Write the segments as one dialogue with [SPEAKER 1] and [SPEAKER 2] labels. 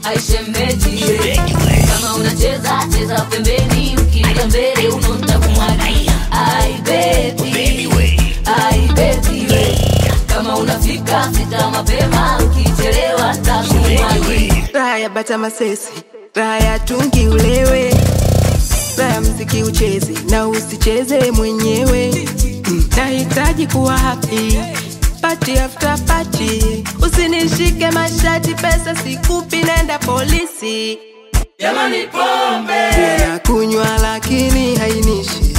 [SPEAKER 1] aishemeji kama unacheza cheza pembeni ukilia mbele unonta kumwagia ai baby ai baby kama unafika fika mapema ukichelewa ntakumwagia
[SPEAKER 2] raha ya bata masesi raha ya tungi ulewe raha ya mziki ucheze na usicheze mwenyewe Mm, nahitaji kuwa happy party after party usinishike mashati pesa sikupi nenda polisi
[SPEAKER 3] jamani pombe
[SPEAKER 2] na kunywa lakini hainishi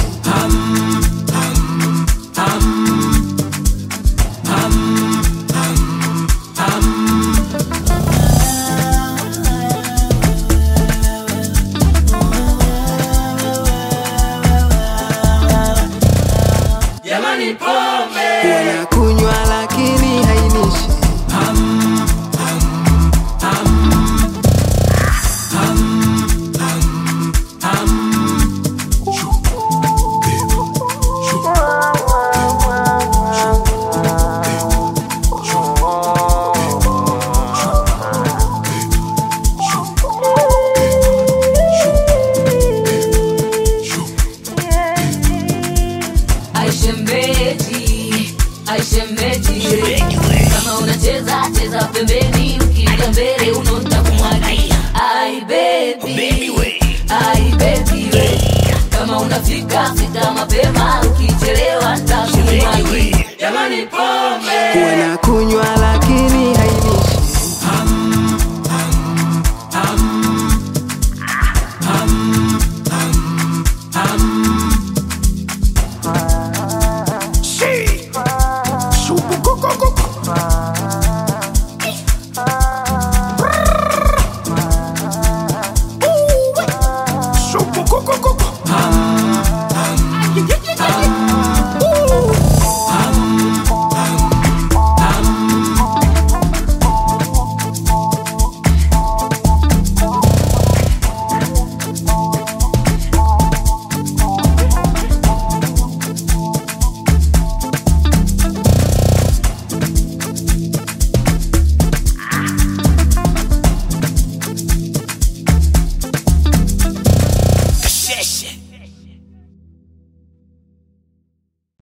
[SPEAKER 3] jamani pombe
[SPEAKER 2] na kunywa lakini hainishi
[SPEAKER 1] aishemeji aishemeji kama unacheza cheza pembeni ukilia mbele unonta kumwagia ai baby ai baby kama unafika fika mapema ukichelewa ntakumwagia
[SPEAKER 3] jamani pombe
[SPEAKER 2] na kunywa